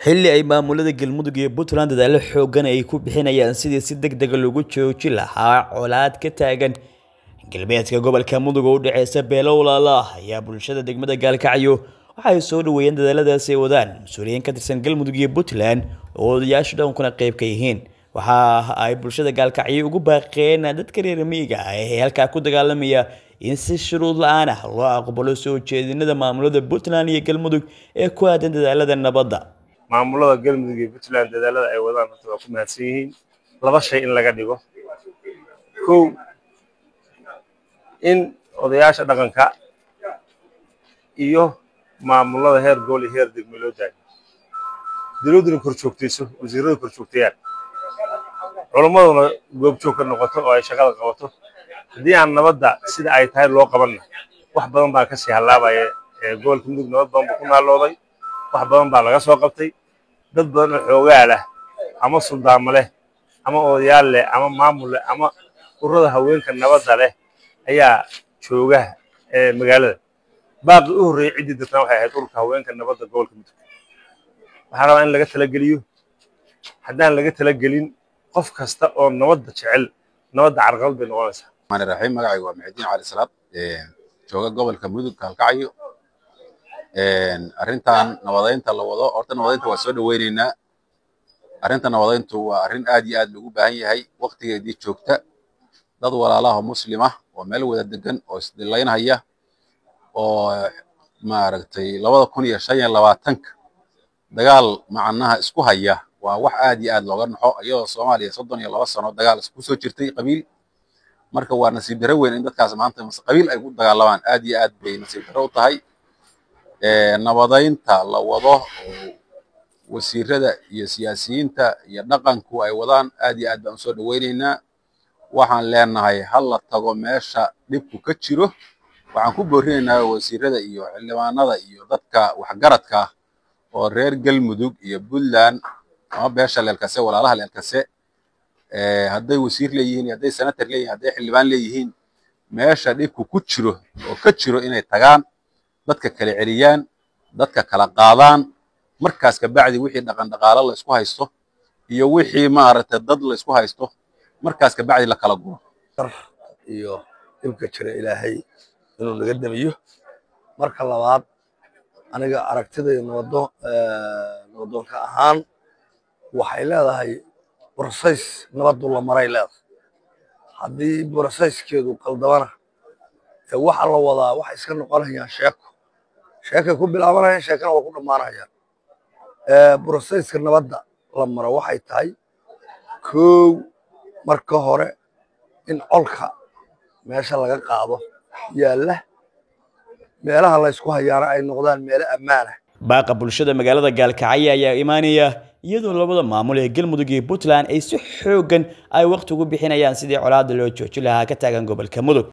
xilli ay maamulada galmudug iyo puntland dadaalo xoogan ay ku bixinayaan sidii si deg dega loogu joojin lahaa colaad ka taagan galbeedka gobolka mudug oo u dhexeysa beelo walaala ah ayaa bulshada degmada gaalkacyo waxa ay soo dhaweeyeen dadaaladaasi ay wadaan mas-uuliyiin ka tirsan galmudug iyo puntland oo odayaasha dhaqankuna qayb ka yihiin waxa ay bulshada gaalkacyo ugu baaqeen dadka reer miyiga ah ee halkaa ku dagaalamaya in si shuruud la-aan ah loo aqbalo soo jeedinada maamulada puntland iyo galmudug ee ku aadan dadaalada nabadda maamulada galmudug iyo puntland dadaalada ay wadaan horta waa ku mahadsan yihiin laba shay in laga dhigo kow in odayaasha dhaqanka iyo maamulada heer gool iyo heer degme loo daayo dowladduna kor joogtayso wasiiradu kor joogtayaan culammaduna goobjoog ka noqoto oo ay shaqada qabato haddii aan nabadda sida ay tahay loo qabanna wax badan baa kasii hallaabaya gobolka mudug nabad badan buu ku naalooday wax badan baa laga soo qabtay dad badan oo xoogaa leh ama suldaamo leh ama odayaal leh ama maamul leh ama ururada haweenka nabadda leh ayaa jooga magaalada baaqi u horreeyey ciddii dadna waxay ahayd ururka haweenka nabadda gobolka mudug waxaa rabaa in laga talageliyo haddaan laga talagelin qof kasta oo nabadda jecel nabadda carqalad bay noqonaysaa الرحمن الرحيم magacaygu waa maxudiin cali salaad jooga gobolka mudug gaalkacyo arrintan nabadeynta la wado horta nabadeynta waa soo dhaweyneynaa arrinta nabadeyntu waa arrin aad iyo aad loogu baahan yahay waqtigeedii joogta dad walaalaha oo muslim ah oo meel wada degan oo isdilaynhaya oo maaragtay labada kun iyo shan iyo labaatanka dagaal macnaha isku haya waa wax aad iyo aad looga naxo iyadoo soomaaliya soddon iyo laba sano dagaal isku soo jirtay qabiil marka waa nasiib daro weyn in dadkaas maanta qabiil ay ku dagaalamaan aad iyo aad bay nasiib daro u tahay nabadeynta la wado oo wasiirada iyo siyaasiyiinta iyo dhaqanku ay wadaan aad iyo aad baan usoo dhaweyneynaa waxaan leenahay ha la tago meesha dhibku ka jiro waxaan ku boorinaynaa wasiirada iyo xildhibaanada iyo dadka waxgaradka ah oo reer galmudug iyo puntland ama beesha leelkase walaalaha leelkase hadday wasiir leeyihiin iyo hadday senator leeyihin hadday xildhibaan leeyihiin meesha dhibku ku jiro oo ka jiro inay tagaan dadka kala celiyaan dadka kala qaadaan markaas kabacdi wixii dhaqan dhaqaalo la isku haysto iyo wixii maaragtay dad la isku haysto markaas kabacdi la kala guro iyo dhibka jira ilaahay inuu naga damiyo marka labaad aniga aragtidayda nabado nabadoonka ahaan waxay leedahay brosays nabadu la maray leedahay haddii brosayskeedu qaldamana waxa la wadaa waxay iska noqonayaan sheeko sheekay ku bilaabanayaan sheekana waa ku dhammaanayaan brosayska nabadda la maro waxay tahay kow marka hore in colka meesha laga qaado yaalla meelaha la ysku hayaana ay noqdaan meelo ammaanah baaqa bulshada magaalada gaalkacyo ayaa imaanaya iyadoo labada maamul ee galmudug iyo puntland ay si xoogan ay waqti ugu bixinayaan sidii colaada loo joojin lahaa ka taagan gobolka mudug